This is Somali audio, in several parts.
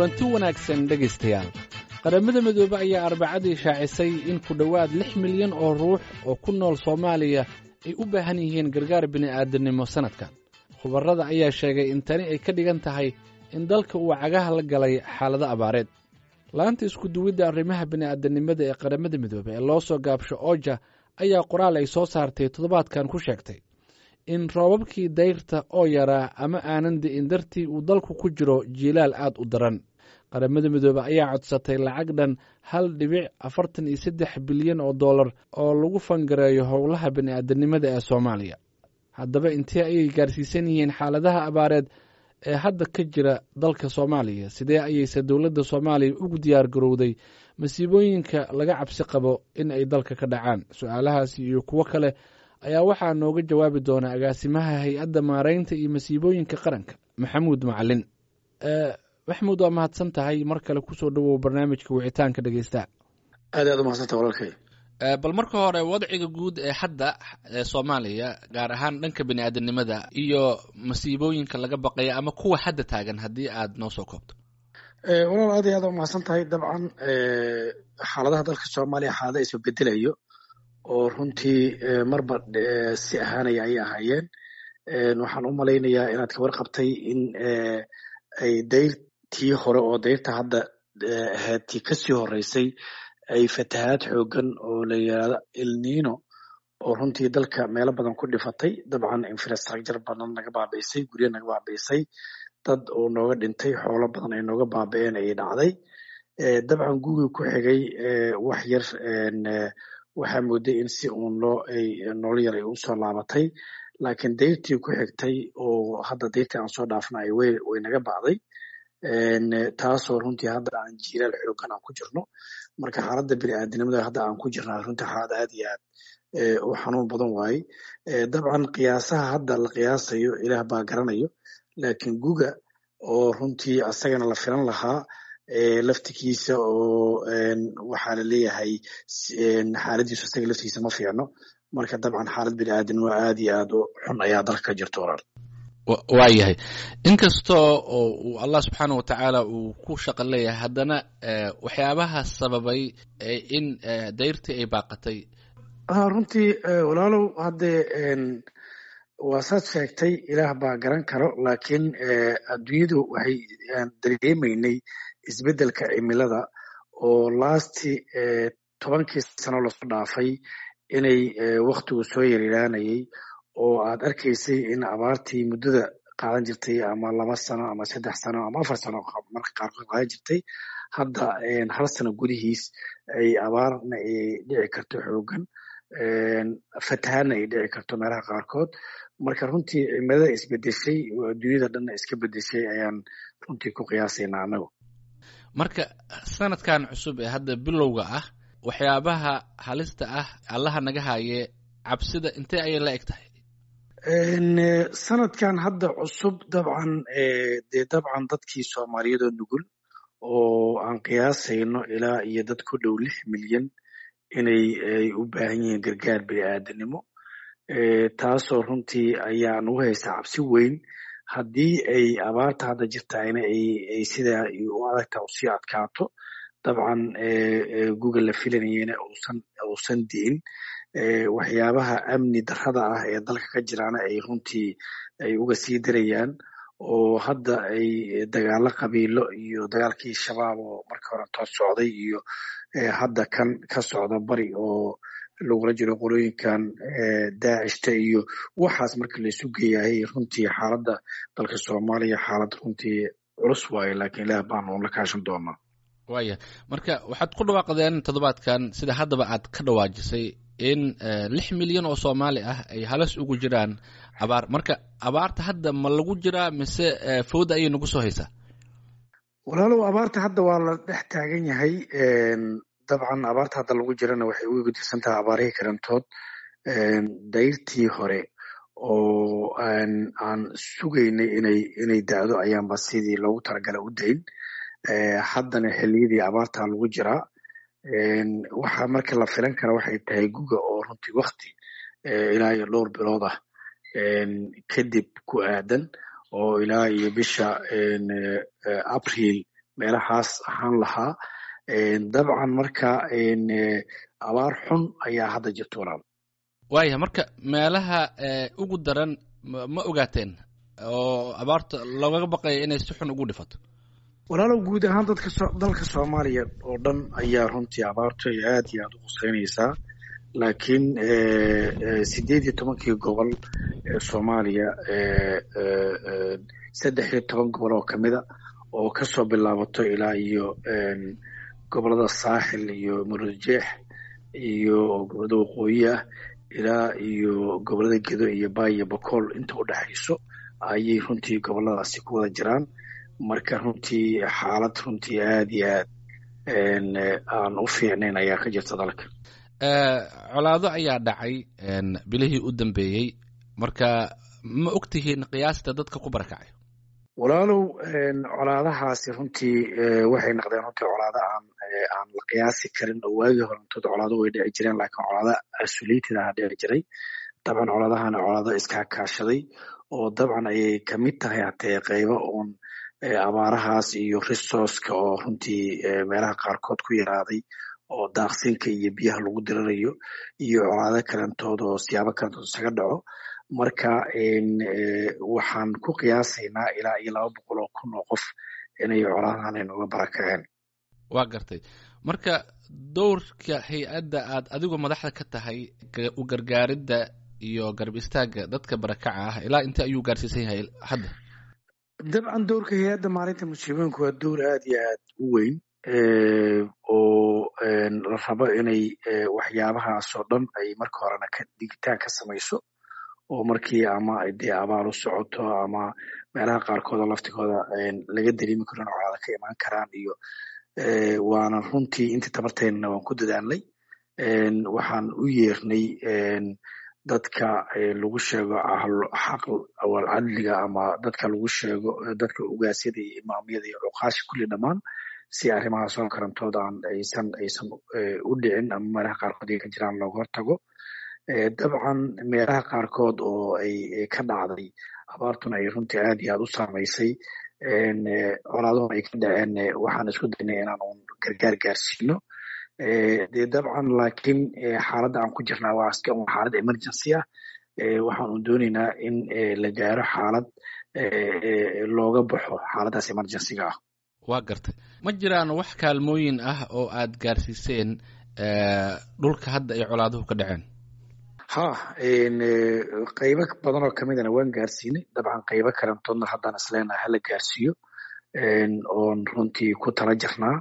kulanti wanaagsan dhegaystayaal qaramada midoobe ayaa arbacadii shaacisay in ku dhowaad lix milyan oo ruux oo ku nool soomaaliya ay u baahan yihiin gargaar bini'aadamnimo sannadkan khubarrada ayaa sheegay in tani ay ka dhigan tahay in dalka uu cagaha la galay xaalado abaareed laanta iskuduwidda arrimaha bini'aadanimada ee qaramada midoobe ee loo soo gaabsho ooja ayaa qoraal ay soo saartay toddobaadkan ku sheegtay in roobabkii dayrta oo yaraa ama aanan di'in dartii uu dalku ku jiro jiilaal aad u daran qaramada midoobe ayaa codsatay lacag dhan hal dhibic afartan iyo saddex bilyan oo dollar oo lagu fangareeyo howlaha bini'aadanimada ee soomaaliya haddaba intee ayay gaarsiisan yihiin xaaladaha abaareed ee hadda ka jira dalka soomaaliya sidee ayayse dowladda soomaaliya ugu diyaar garowday masiibooyinka laga cabsi qabo in ay dalka ka dhacaan su-aalahaasi iyo kuwo kale ayaa waxaa nooga jawaabi doona agaasimaha hay-adda maaraynta iyo masiibooyinka qaranka maxamuud macalin maxamuud waa mahadsan tahay mar kale kusoo dhowow barnaamijka wicitaanka dhegeysta aad aad umahadsanta walaalkay bal marka hore wadciga guud ee hadda ee soomaaliya gaar ahaan dhanka bini'aadanimada iyo masiibooyinka laga baqaya ama kuwa hadda taagan haddii aad noo soo koobto walaal aad iyo aad umahadsan tahay dabcan xaaladaha dalka soomaaliya xaalada isu bedelayo oo runtii marba si ahaanaya ayay ahaayeen waxaan u malaynayaa inaad kabar qabtay in ay dayrtii hore oo dayrta hadda ahayd tii kasii horeysay ay fatahaad xoogan oo la yidhaahdo elnino oo runtii dalka meelo badan ku dhifatay dabcan infrastructure badan naga baabi'isay guryo naga baabi'isay dad oo nooga dhintay xoolo badan ay nooga baabi'een ayay dhacday dabcan gugii ku xigay wax yar waxaa mooday in si uun loo ay nolol yar ay usoo laabatay laakiin dayrtii ku xigtay oo hadda dayrtii aan soo dhaafna ay way way naga bacday taasoo runtii hadda aan jiilaal xoogan aan ku jirno marka xaaladda bini'aadanimada hadda aan ku jirnaa runtii xaalad aad iyo aad u xanuun badan waaye dabcan qiyaasaha hadda la qiyaasayo ilaah baa garanayo laakiin guga oo runtii asagana la filan lahaa laftigiisa oo waxaa la leeyahay xaaladiisu asaga laftigiisa ma fiicno marka dabcan xaalad bini'aadanimo aad iyo aad u xun ayaa dalka ka jirta walaal waa yahay inkastoo oo uu allah subxaana wa tacaala uu ku shaqo leeyahay haddana waxyaabaha sababay in dayrtii ay baaqatay runtii walaalow haddee waa saad sheegtay ilaah baa garan karo laakiin adduunyadu waxay dareemaynay isbeddelka cimilada oo lasti tobankii sano lasoo dhaafay inay waktigu soo yaryaraanayay oo aad arkaysay in abaartii muddada qaadan jirtay ama laba sano ama saddex sano ama afar sano marka qaarkood qaadan jirtay hadda hal sano gudihiis ay abaarna ay dhici karto xoogan fatahaadna ay dhici karto meelaha qaarkood marka runtii cimilada isbedeshay oo adduunyada dhanna iska bedeshay ayaan runtii ku qiyaasaynaa annagu marka sanadkan cusub ee hadda bilowga ah waxyaabaha halista ah allaha naga haye cabsida intee ayay la eg tahay sanadkan hadda cusub dabcan dee dabcan dadkii soomaaliyadoo nugul oo aan qiyaasayno ilaa iyo dad ku dhow lix milyan inay ay u baahan yihiin gargaar bini'aadanimo taasoo runtii ayaan ugu haystaa cabsi weyn haddii ay abaarta hadda jirtaayna ay sidaa u adagta usii adkaato dabcan google la filanayena uusan uusan di'in waxyaabaha amni darrada ah ee dalka ka jiraana ay runtii ay uga sii darayaan oo hadda ay dagaalo qabiilo iyo dagaalkii shabaab oo marka hore toos socday iyo hadda kan ka socda bari oo lagula jiro qolooyinkan daacishta iyo waxaas marka laisu geeyahay runtii xaaladda dalka soomaaliya xaalad runtii culus waaye laakiin ilaah baanu la kaashan doonaa waaya marka waxaad ku dhawaaqdeen toddobaadkan sida haddaba aad ka dhawaajisay in lix milyan oo soomaali ah ay halis ugu jiraan abaar marka abaarta hadda ma lagu jiraa mise fooda ayay nagu soo haysaa walaalow abaarta hadda waa la dhex taagan yahay dabcan abaarta hadda lagu jirana waxay uga guddisan tahay abaarihii karantood dayrtii hore oo aan sugaynay inay inay da'do ayaanba sidii loogu talagalay u dayn haddana xilliyadii abaartaa lagu jiraa waxaa marka la filan kara waxay tahay guga oo runtii wakti ilaa iyo dhowr bilood ah kadib ku aadan oo ilaa iyo bisha abriil meelahaas ahaan lahaa dabcan marka abaar xun ayaa hadda jirta walaal waaya marka meelaha ugu daran ma ogaateen oo abaarta loogaga baqaya inay si xun ugu dhifato walaalow guud ahaan dadka dalka soomaaliya oo dhan ayaa runtii abaartu ay aad iyo aad u quseynaysaa laakiin sideed iyo tobankii gobol ee soomaaliya saddex iyo toban gobol oo kamida oo kasoo bilaabato ilaa iyo gobolada saaxil iyo murujeex iyo gobolada waqooyi ah ilaa iyo gobolada gedo iyo baay iyo bakool inta u dhexayso ayay runtii goboladaasi ku wada jiraan marka runtii xaalad runtii aad iyo aad aan u fiicnayn ayaa ka jirta dalka colaado ayaa dhacay bilihii u dambeeyey marka ma og tihiin qiyaasta dadka ku barakacay walaalow colaadahaasi runtii waxay noqdeen runtii colaado aan aan la qiyaasi karin oo waagii horantood colaado way dhici jireen laakiin colaado asuliitid aha dhici jiray dabcan colaadahana colaado iskaakaashaday oo dabcan ayay kamid tahay hatee qaybo uun abaarahaas iyo resourceka oo runtii meelaha qaarkood ku yaraaday oo daaqsinka iyo biyaha lagu dirirayo iyo colaado kalentood oo siyaabo kalentood isaga dhaco marka waxaan ku qiyaasaynaa ilaa iyo laba boqol oo kun oo qof inay colaadahan aynuga barakaceen waa gartay marka dowrka hay-adda aad adigu madaxda ka tahay u gargaaridda iyo garab istaagga dadka barakaca ah ilaa intee ayuu gaarsiisan yahay hadda dabcan dowrka hay-adda maalinta musiibooyinka waa dowr aad iyo aad u weyn oo la rabo inay waxyaabahaas oo dhan ay marka horena ka digitaan ka samayso oo markii ama dee abaal u socoto ama meelaha qaarkood oo laftigooda laga dareemi karo in colaada ka imaan karaan iyo waana runtii intii tabarteynana waan ku dadaalnay waxaan u yeernay dadka lagu sheego xaq awal cadliga ama dadka lagu sheego dadka ugaasyada iyo imaamyada iyo cuqaasha kulli dhammaan si arrimahaas oo karantooda aan aysan aysan u dhicin ama meelaha qaarkood ay ka jiraan looga hortago dabcan meelaha qaarkood oo ay ka dhacday abaartuna ay runtii aad iyo aad u saamaysay colaaduhuna ay ka dhaceen waxaan isku daynay inaan un gargaar gaarsiino dee dabcan laakiin xaaladda aan ku jirnaa waa iska un xaalad emergency ah waxaan un doonaynaa in la gaaro xaalad looga baxo xaaladdaas emergencyga ah waa gartay ma jiraan wax kaalmooyin ah oo aad gaarsiiseen dhulka hadda ay colaaduhu ka dhaceen ha qaybo badan oo kamidana waan gaarsiinay dabcan qaybo kalentoodna haddaan isleenahay hala gaarsiiyo oon runtii ku tala jirnaa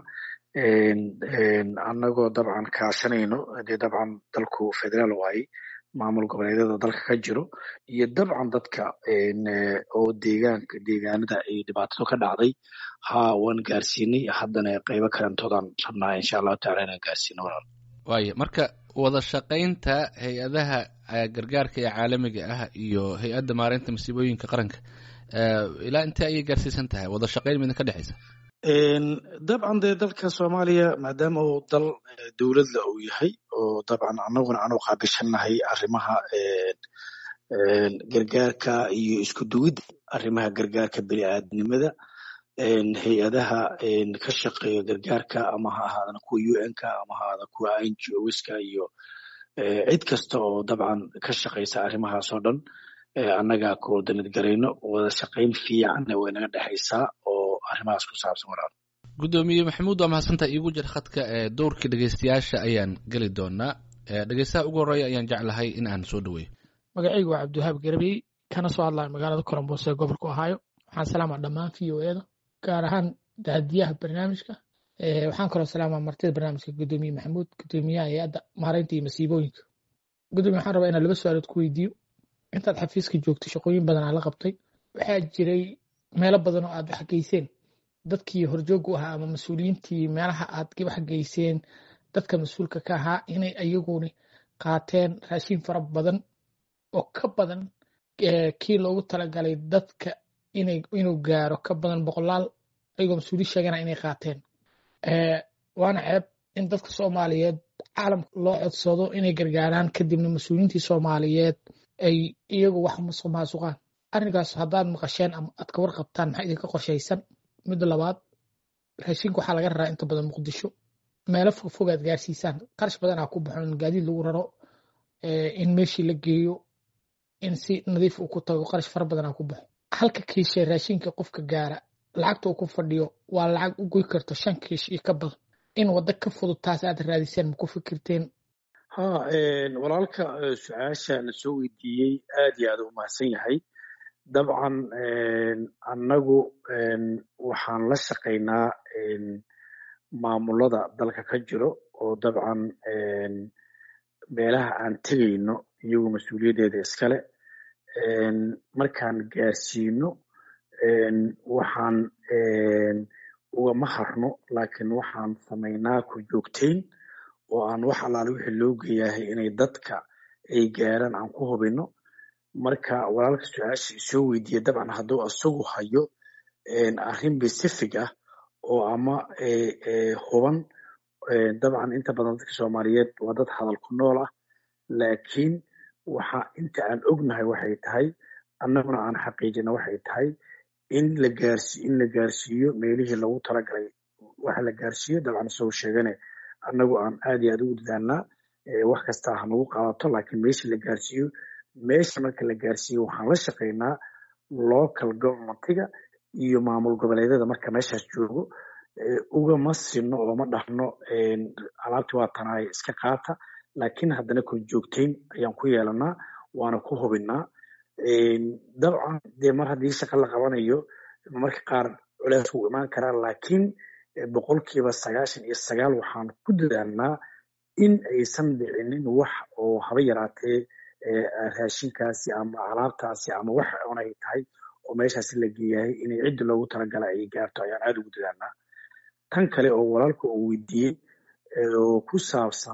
annagoo dabcan kaashanayno dee dabcan dalku federaal waaye maamul goboleedyada dalka ka jiro iyo dabcan dadka oo deegaanka deegaanada ay dhibaatadu ka dhacday ha waan gaarsiinay haddana qaybo kalentoodaan rabnaa insha allahu tacala inaan gaarsiino walaal waaya marka wada shaqaynta hay-adaha gargaarka ee caalamiga ah iyo hay-adda maareynta masiibooyinka qaranka ilaa intee ayay gaarsiisan tahay wada shaqayn midna ka dhexaysa dabcan dee dalka soomaaliya maadaama uu dal dowladla uu yahay oo dabcan annaguna aanu qaabishannahay arrimaha gargaarka iyo isku duwidda arrimaha gargaarka bini aadamnimada hay-adaha ka shaqeeya gargaarka ama ha ahaadana kuwa u n ka ama ha ahaada kuwa n g oska iyo cid kasta oo dabcan ka shaqaysa arrimahaas oo dhan annaga koordinad garayno wada shaqayn fiicanna way naga dhexaysaa oo arrimahaas ku saabsan walaal guddoomiye maxamuud waa mahadsantaha iigu jir khadka dowrka dhegeystayaasha ayaan geli doonaa dhegeystaha ugu horreeya ayaan jeclahay in aan soo dhaweeyo magacaygu waa cabdiwahaab garabey kana soo hadlaya magaalada colombos ee gobolka ohio waxaan salaamaa dhammaan v o eda gaar ahaan daadiyaha barnaamijka waxaan kaloo salaamaa martida barnaamijka guddoomiye maxamuud guddoomiyaha hay-adda maareynta iyo masiibooyinka guddoomiye waxaan rabaa inaan laba su-aalood ku weydiiyo intaad xafiiska joogtay shaqooyin badan aa la qabtay waxaa jiray meelo badan oo aad wax geyseen dadkii horjoogu ahaa ama mas-uuliyiintii meelaha aad wax geyseen dadka mas-uulka ka ahaa inay ayaguni qaateen raashin fara badan oo ka badan kii loogu talagalay dadka inuu gaaro ka badan boqolaal ayagoo mas-uuliin sheegana inay qaateen waana ceeb in dadka soomaaliyeed caalamka loo codsado inay gargaaraan kadibna mas-uuliyiintii soomaaliyeed ay iyagu wax musuq maasuqaan arrinkaas haddaad maqasheen ama aad ka warqabtaan maxaa idinka qorshaysan midda labaad raashinka waxaa laga raraa inta badan muqdisho meelo fogfog aad gaarsiisaan qarash badanaa ku baxo in gaadiid lagu raro in meeshii la geeyo in si nadiif uu ku tago qarash fara badanaa ku baxo halka kiishe raashinka qofka gaara lacagta uu ku fadhiyo waa lacag u goy karto shan kiish iyo ka badan in waddo ka fudud taas aad raadiseen ma ku fikirteen ha walaalka su-aasha la soo weydiiyey aad iyo aad u mahadsan yahay dabcan annagu waxaan la shaqaynaa maamulada dalka ka jiro oo dabcan meelaha aan tegayno iyagu mas-uuliyaddeeda iskale markaan gaarsiino waxaan ugama harno laakiin waxaan samaynaa ku joogtayn oo aan wax allaale wixii loo geeyahay inay dadka ay gaaraan aan ku hubino marka walaalka su-aasha isoo weydiiya dabcan hadduu isagu hayo arrin pacific ah oo ama huban dabcan inta badan dadka soomaaliyeed waa dad hadal ku nool ah laakiin waxa inta aan ognahay waxay tahay annaguna aan xaqiijina waxay tahay in la gaarsi in la gaarsiiyo meelihii lagu talagalay waxa la gaarsiiyo dabcan isagoo sheegane annagu aan aad iyo aad ugu dadaalnaa wax kasta ha nagu qaadato laakiin meesha la gaarsiiyo meesha marka la gaarsiiyo waxaan la shaqaynaa local governmentiga iyo maamul goboleedyada marka meeshaas joogo ugama sino oo ma dhahno alaabti waa tanaay iska qaata laakiin haddana kor joogtayn ayaan ku yeelanaa waana ku hubinaa dabcan dee mar haddii shaqa la qabanayo marka qaar culeys wuu imaan karaa laakiin boqolkiiba sagaashan iyo sagaal waxaan ku dadaalnaa in aysan dhicinin wax oo haba yaraatee raashinkaasi ama alaabtaasi ama wax onay tahay oo meeshaasi la geeyahay inay ciddi loogu talagala ay gaarto ayaan aada ugu dadaalnaa tan kale oo walaalka uu weydiiyey oo ku saabsan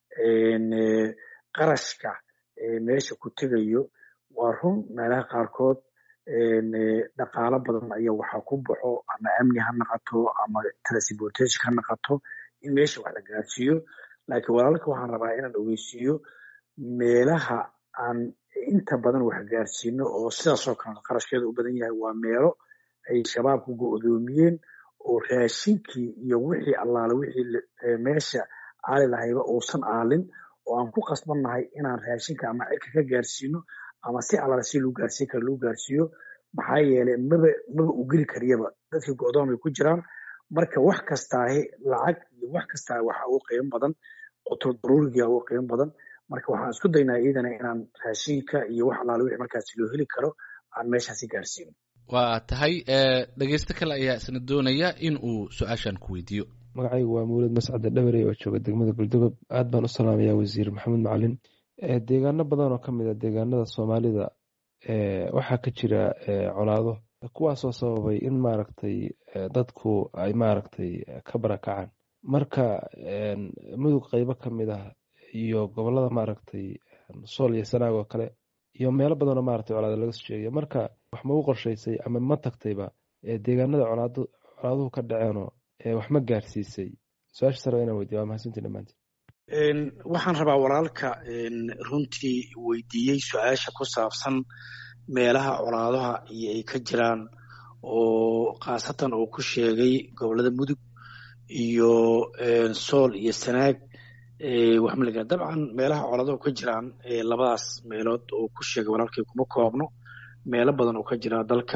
qarashka meesha ku tegayo waa run meelaha qaarkood dhaqaalo badan ayaa waxaa ku baxo ama amni ha naqato ama transportation ha naqato in meesha wax la gaarsiiyo laakiin walaalka waxaan rabaa inaan ogeysiiyo meelaha aan inta badan wax gaarsiino oo sidaasoo kale qarashkeeda u badan yahay waa meelo ay shabaabku go-doomiyeen oo raashinkii iyo wixii allaale wixii meesha aali lahayba uusan aalin oo aan ku qasbannahay inaan raashinka ama cirka ka gaarsiino ama si allaale si lagu gaarsiin kara lagu gaarsiiyo maxaa yeelay maba maba u geli kariyaba dadkii go-doon bay ku jiraan marka wax kastaahi lacag iyo wax kastaa waxa ugu qiimo badan qutul daruuriga ugu qiimo badan marka waxaan isku daynaa iyadana inaan raashinka iyo wax allaale wixii markaasi loo heli karo aan meeshaasi gaarsiino waa tahay dhegeysto kale ayaa isna doonaya in uu su-aashan ku weydiiyo magacaygu waa mawlid mascade dhabarey oo jooga degmada galdogob aad baan u salaamayaa wasiir maxamed macalin deegaano badan oo ka mid a deegaanada soomaalida waxaa ka jira colaado kuwaasoo sababay in maaragtay dadku ay maaragtay ka barakacaan marka mudug qeybo ka mid ah iyo gobolada maaragtay sool iyo sanaag oo kale iyo meelo badanoo maaragtay colaado laga soo sheegaya marka wax ma u qorshaysay ama ma tagtayba deegaanada colaaduhu ka dhaceenoo wax ma gaarsiisay su-aasha sare inaan weydiya waa mahadsantii dhammaantiin waxaan rabaa walaalka runtii weydiiyey su-aasha ku saabsan meelaha colaadaha iyo ay ka jiraan oo khaasatan uu ku sheegay gobolada mudug iyo sool iyo sanaag waxmaliga dabcan meelaha colaadahu ka jiraan labadaas meelood oo ku sheegay walaalkay kuma koobno meelo badan oo ka jira dalka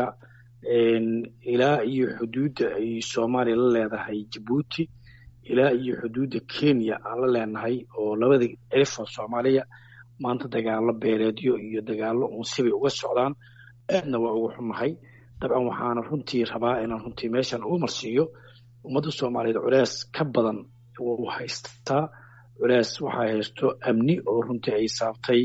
ilaa iyo xuduudda ay soomaaliya la leedahay jabuuti ilaa iyo xuduudda kenya aan la leenahay oo labada cirifoo soomaaliya maanta dagaalo beeleedyo iyo dagaalo unsibay uga socdaan aadna waa uga xunnahay dabcan waxaana runtii rabaa inaan runtii meeshan ugu marsiiyo ummadda soomaaliyeed culees ka badan wuu haystaa culees waxaa haysto amni oo runtii ay saabtay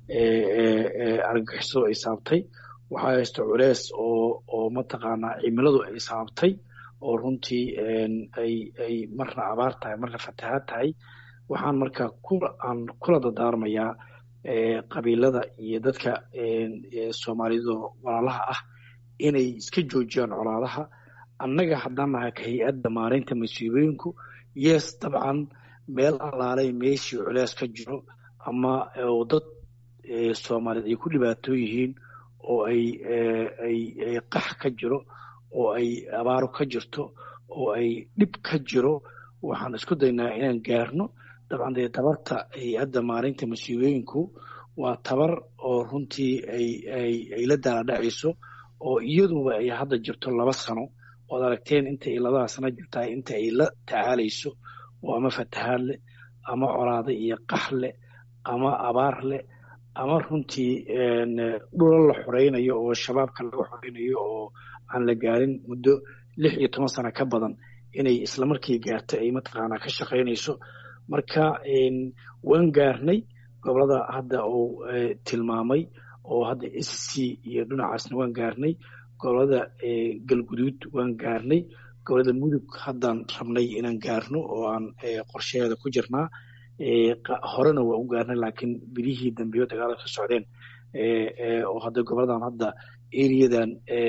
argagixisadu ay saabtay waxaa haysto culees oo oo mataqaanaa cimiladu ay saabtay oo runtii ay ay marna abaar tahay marna fatahaad tahay waxaan marka aan kula dadaarmayaa qabiilada iyo dadka soomaaliyadoo walaalaha ah inay iska joojiyaan colaadaha annaga haddaan nahay ka hay-adda maareynta masiibooyinku yes dabcan meel allaalay meeshii culees ka jiro ama oo dad soomaaliyeed ay ku dhibaatoo yihiin oo ay ay ay qax ka jiro oo ay abaaro ka jirto oo ay dhib ka jiro waxaan isku daynaa inaan gaarno dabcan dee tabarta hay-adda maalinta masiibooyinku waa tabar oo runtii ay la daaladhacayso oo iyaduba ay hadda jirto laba sano ood aragteen inta ay labada sano jirtaa inta ay la tacaalayso oo ama fatahaad leh ama colaada iyo qax leh ama abaar leh ama runtii dhula la xoreynayo oo shabaabka laga xoreynayo oo aan la gaarin muddo lix iyo toban sano ka badan inay islamarkii gaarto ay mataqaanaa ka shaqaynayso marka waan gaarnay gobolada hadda uu tilmaamay oo hadda s c iyo dhinacaasna waan gaarnay gobolada galguduud waan gaarnay gobolada mudug haddaan rabnay inaan gaarno oo aan qorshaheeda ku jirnaa horena waa u gaarnay laakiin bilihii dambeyo dagaala ka socdeen oo hadda goboladan hadda eriyadan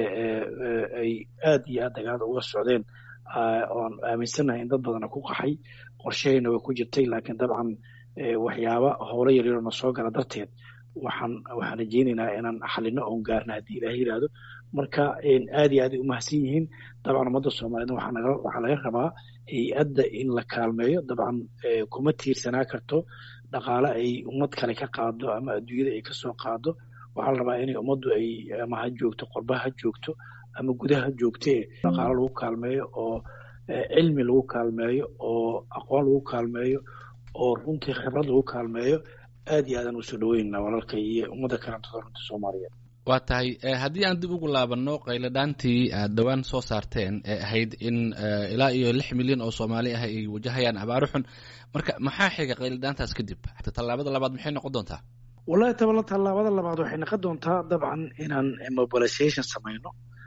ay aad iyo aad dagaalada uga socdeen oan aaminsannahay in dad badana ku qaxay qorshahayna way ku jirtay laakiin dabcan waxyaaba howlo yaryaroo na soo gala darteed waxaan waxaan rajeynaynaa inaan xalino oon gaarna haddii ilaah yidhaahdo marka aad iyo aad ay umahadsan yihiin dabcan ummadda soomaaliyed waxaa laga rabaa hay-adda in la kaalmeeyo dabcan kuma tiirsanaa karto dhaqaale ay ummad kale ka qaado ama adduunyada ay kasoo qaado waxaa la rabaa inay ummaddu ay ama ha joogto qorba ha joogto ama gudaha ha joogtee dhaqaalo lagu kaalmeeyo oo cilmi lagu kaalmeeyo oo aqoon lagu kaalmeeyo oo runtii khibrad lagu kaalmeeyo aad iyo aadaan usoo dhaweynana walaalka iyo ummadda kalantada runta soomaaliyeed waa tahay haddii aan dib ugu laabanno qayladhaantii aad dhowaan soo saarteen ee ahayd in ilaa iyo lix milyan oo soomaali ah ay wajahayaan abaaro xun marka maxaa xiga qayladhaantaas kadib tallaabada labaad maxay noqon doontaa wallahi tabala tallaabada labaad waxay noqon doontaa dabcan inaan mobilization samayno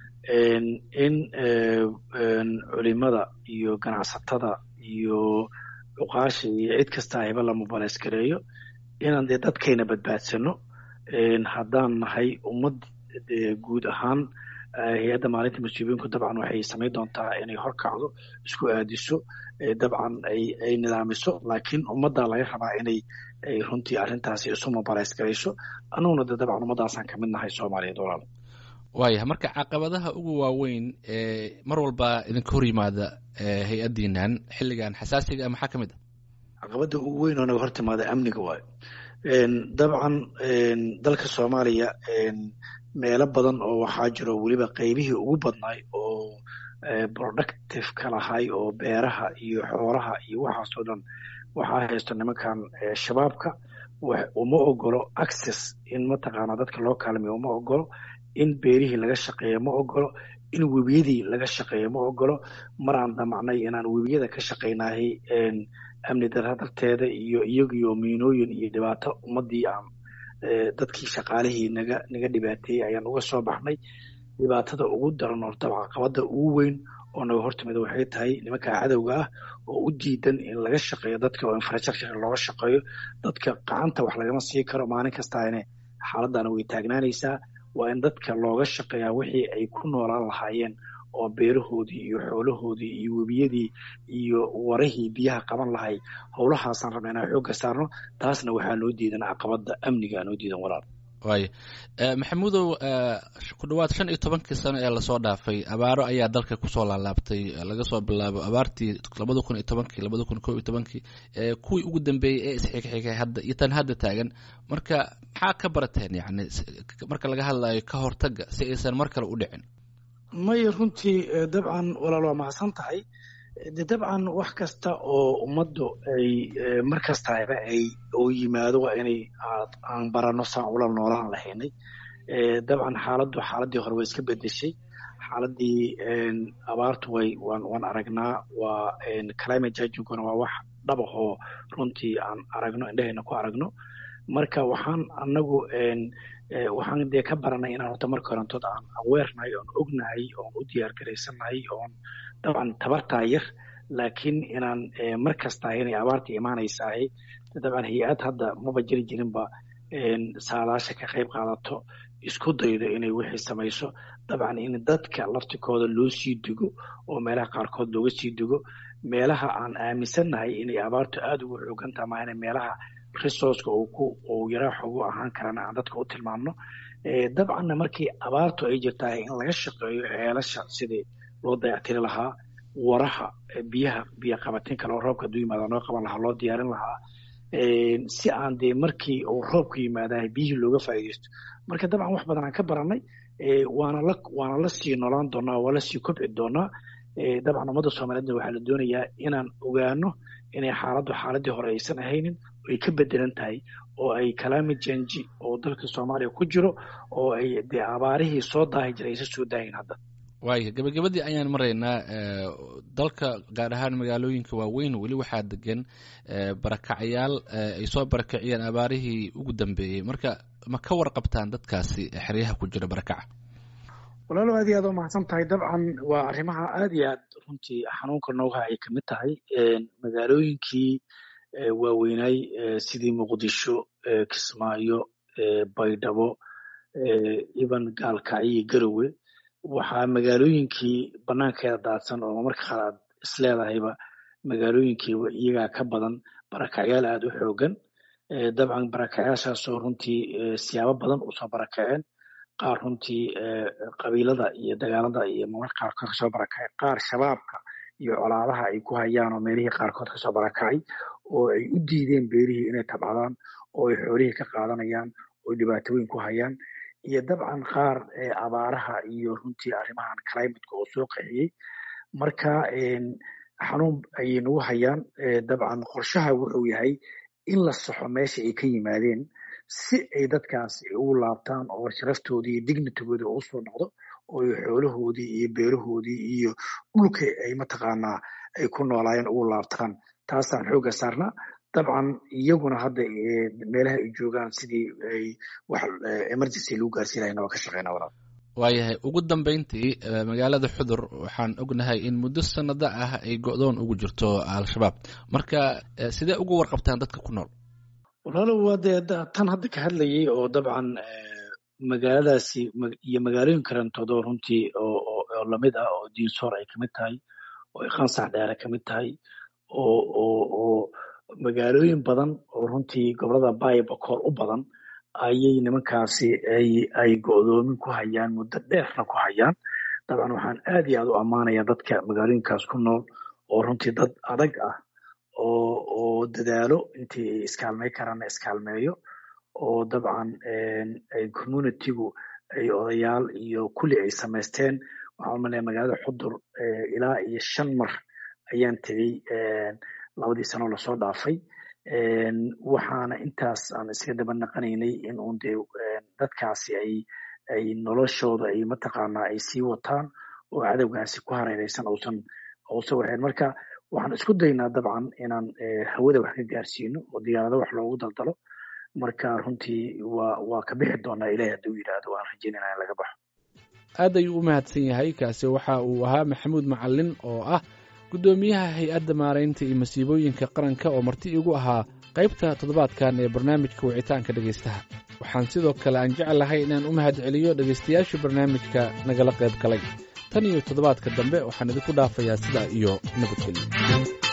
in culimada iyo ganacsatada iyo cuqaasha iyo cid kasta ayba la mobilize gareeyo inaan dee dadkayna badbaadsano haddaan nahay ummad guud ahaan hay-adda maalinta mas-uuliyiinku dabcan waxay samayn doontaa inay horkacdo isku aadiso dabcan ay nidaamiso laakiin ummaddaa laga rabaa inay runtii arrintaasi isu mobilize garayso annaguna de dabcan ummaddaasaan kamid nahay soomaaliyeed walaal waayahay marka caqabadaha ugu waaweyn ee mar walba idinka hor yimaada hay-addiinan xilligan xasaasiga maxaa ka mid a caqabadda ugu weyn oo naga hor timaada amniga waayo dabcan dalka soomaaliya meelo badan oo waxaa jiro weliba qeybihii ugu badnaay oo productive ka lahay oo beeraha iyo xoolaha iyo waxaasoo dhan waxaa haysto nimankan shabaabka uma ogolo access in mataqaanaa dadka loo kaalmeyo uma ogolo in beerihii laga shaqeeyo ma ogolo in webiyadii laga shaqeeyo ma ogolo mar aan damacnay inaan webiyada ka shaqaynahay amni dara darteeda iyo iyagiyo miinooyin iyo dhibaato ummadii aan dadkii shaqaalihii naga naga dhibaateeyey ayaan uga soo baxnay dhibaatada ugu daran oo dabca caqabada ugu weyn oo naga hortimida waxay tahay nimanka cadowga ah oo u diidan in laga shaqeeyo dadka oo infrastructure looga shaqeeyo dadka gacanta wax lagama sii karo maalin kastaane xaaladana way taagnaanaysaa waa in dadka looga shaqeeyaa wixii ay ku noolaan lahaayeen oo beerahoodii iyo xoolahoodii iyo webiyadii iyo warahii biyaha qaban lahay howlahaasaan rabna inaan xoogga saarno taasna waxaa noo diidan caqabada amniga noo diidan walaal waaya maxamuudow ku dhawaad shan iyo tobankii sano ee lasoo dhaafay abaaro ayaa dalka kusoo laalaabtay laga soo bilaabo abaartii labada kun iyo tobankii labada kun kob iyo tobankii kuwii ugu dambeeyey ee isxigxigay hadda iyo tan hadda taagan marka maxaa ka barateen yani marka laga hadlayo ka hortaga si aysan mar kale u dhicin maya runtii dabcan walaal waa mahadsan tahay de dabcan wax kasta oo ummaddu ay mar kastaba ay oo yimaado waa inay aan barano saan ula noolaan lahaynay dabcan xaaladdu xaaladii hore way iska bedeshay xaaladii abaartu way waan waan aragnaa waa climate changinguna waa wax dhabahoo runtii aan aragno indhahayna ku aragno marka waxaan anagu waxaan dee ka baranay inaan horta marka horantood aan aweernahay oon ognahay oon u diyaar garaysannahay oon dabcan tabartaa yar laakiin inaan mar kastaa inay abaarta imaanaysahay dabcan hay-ad hadda maba jiri jirinba saadaasha ka qayb qaadato isku daydo inay wixii samayso dabcan in dadka laftikooda loo sii digo oo meelaha qaarkood looga sii digo meelaha aan aaminsannahay inay abaartu aada ugu xoogantaha maahane meelaha resourceka uu ku uu yaraa xoogu ahaan karana aan dadka u tilmaamno dabcanna markii abaartu ay jirtahay in laga shaqeeyo ceelasha sidii loo dayactiri lahaa waraha biyaha biyo qabatin kale oo roobka hadduu yimaada noo qaban lahaa loo diyaarin lahaa si aan dee markii uu roobku yimaadahay biyihii looga faa'iidaysto marka dabcan wax badan aan ka baranay waana la waana la sii noolaan doonaa waa la sii kobci doonaa dabcan ummadda soomaaliyeedna waxaa la doonayaa inaan ogaano inay xaaladdu xaaladii hore aysan ahaynin ay ka bedelan tahay oo ay climate change oo dalka soomaaliya ku jiro oo ay dee abaarihii soo daahi jiray aysan soo daahin hadda waaya gabagabadii ayaan maraynaa dalka gaar ahaan magaalooyinka waaweyn weli waxaa degan barakacyaal ay soo barakaciyeen abaarihii ugu dambeeyey marka ma ka warqabtaan dadkaasi xeryaha ku jira barakaca walaalo aad iyo aad u mahadsan tahay dabcan waa arrimaha aad iyo aad runtii xanuunka nooga ay kamid tahay magaalooyinkii waaweynaay sidii muqdisho kismaayo baydhabo even gaalkacyo garowe waxaa magaalooyinkii banaankeeda daadsan oo marka qaar aad isleedahayba magaalooyinkiiba iyagaa ka badan barakacyaal aada u xoogan dabcan barakacyaashaasoo runtii siyaabo badan usoo barakaceen qaar runtii qabiilada iyo dagaalada iyo marmarka qaarkood kasoo barakacay qaar shabaabka iyo colaadaha ay ku hayaan oo meelihii qaarkood kasoo barakacay oo ay u diideen beerihii inay tabcadaan oo ay xoolihii ka qaadanayaan oo dhibaatooyin ku hayaan iyo dabcan qaar abaaraha iyo runtii arrimahan climateka oo soo qixiyey marka xanuun ayay nagu hayaan dabcan qorshaha wuxuu yahay in la saxo meesha ay ka yimaadeen si ay dadkaas ugu laabtaan oo sharaftoodii iyo dignitigoodii oo usoo noqdo oo xoolahoodii iyo beerahoodii iyo dhulka ay mataqaanaa ay ku noolaayeen ugu laabtaan taasaan xoogga saarnaa dabcan iyaguna hadda meelaha ay joogaan sidii ay wax emergency lagu gaarsiin lahayn waa ka shaqeyna walaal waayahay ugu dambeyntii magaalada xudur waxaan ognahay in muddo sanado ah ay go-doon ugu jirto al-shabaab marka sidee uga warqabtaan dadka ku nool walaalow waa dee tan hadda ka hadlayay oo dabcan magaaladaasi iyo magaalooyin karantoodoo runtii oo lamid ah oo diinsoor ay kamid tahay oo iqansax dheere kamid tahay oo oo oo magaalooyin badan oo runtii gobolada baibakool u badan ayay nimankaasi ay ay go-doomin ku hayaan muddo dheerna ku hayaan dabcan waxaan aad iyo aad u ammaanayaa dadka magaalooyinkaas ku nool oo runtii dad adag ah oo oo dadaalo intii ay iskaalmey karaanna iskaalmeeyo oo dabcan communitygu ay odayaal iyo kulli ay samaysteen waxaan umalaya magaalada xudur ilaa iyo shan mar ayaan tegey labadii sanoo lasoo dhaafay waxaana intaas aan iska daba naqanaynay in uun dee dadkaasi ay ay noloshooda ay mataqaanaa ay sii wataan oo cadowgaasi ku hareereysan uusan uusan waxeen marka waxaan isku daynaa dabcan inaan hawada wax ka gaarsiino oo diyaarado wax loogu daldalo marka runtii waa waa ka bixi doonaa ilahi hadduu yidhaahdo waan rajeynayna in laga baxo aad ayuu u mahadsan yahay kaasi waxa uu ahaa maxamuud macalin oo ah guddoomiyaha hay-adda maaraynta iyo masiibooyinka qaranka oo marti igu ahaa qaybta toddobaadkan ee barnaamijka wicitaanka dhegaystaha waxaan sidoo kale aan jeclahay inaan u mahad celiyo dhegaystayaashii barnaamijka nagala qayb galay tan iyo toddobaadka dambe waxaan idinku dhaafayaa sidaa iyo nabadgelyo